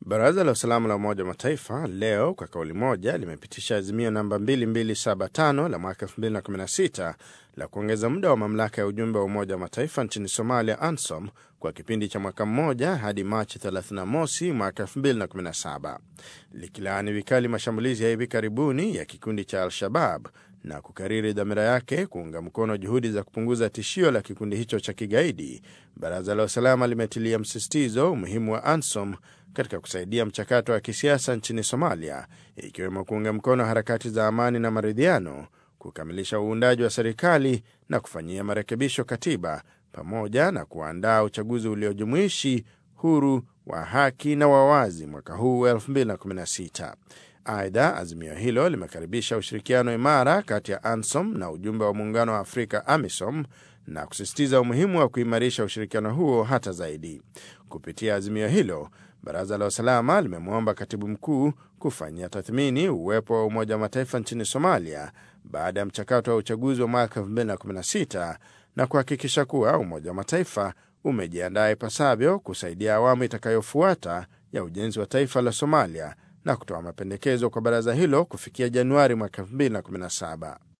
Baraza la Usalama la Umoja wa Mataifa leo kwa kauli moja limepitisha azimio namba 2275 la mwaka 2016 la kuongeza muda wa mamlaka ya ujumbe wa Umoja wa Mataifa nchini Somalia, ANSOM, kwa kipindi cha mwaka mmoja hadi Machi 31 mosi mwaka 2017, likilaani vikali mashambulizi ya hivi karibuni ya kikundi cha Al-Shabab na kukariri dhamira yake kuunga mkono juhudi za kupunguza tishio la kikundi hicho cha kigaidi. Baraza la Usalama limetilia msisitizo umuhimu wa ANSOM katika kusaidia mchakato wa kisiasa nchini Somalia, ikiwemo kuunga mkono harakati za amani na maridhiano, kukamilisha uundaji wa serikali na kufanyia marekebisho katiba, pamoja na kuandaa uchaguzi uliojumuishi, huru, wa haki na wawazi mwaka huu 2016. Aidha, azimio hilo limekaribisha ushirikiano imara kati ya ANSOM na ujumbe wa muungano wa Afrika AMISOM na kusisitiza umuhimu wa kuimarisha ushirikiano huo hata zaidi. Kupitia azimio hilo, baraza la usalama limemwomba katibu mkuu kufanyia tathmini uwepo wa Umoja wa Mataifa nchini Somalia baada ya mchakato wa uchaguzi wa mwaka 2016 na kuhakikisha kuwa Umoja wa Mataifa umejiandaa ipasavyo kusaidia awamu itakayofuata ya ujenzi wa taifa la Somalia na kutoa mapendekezo kwa baraza hilo kufikia Januari mwaka 2017.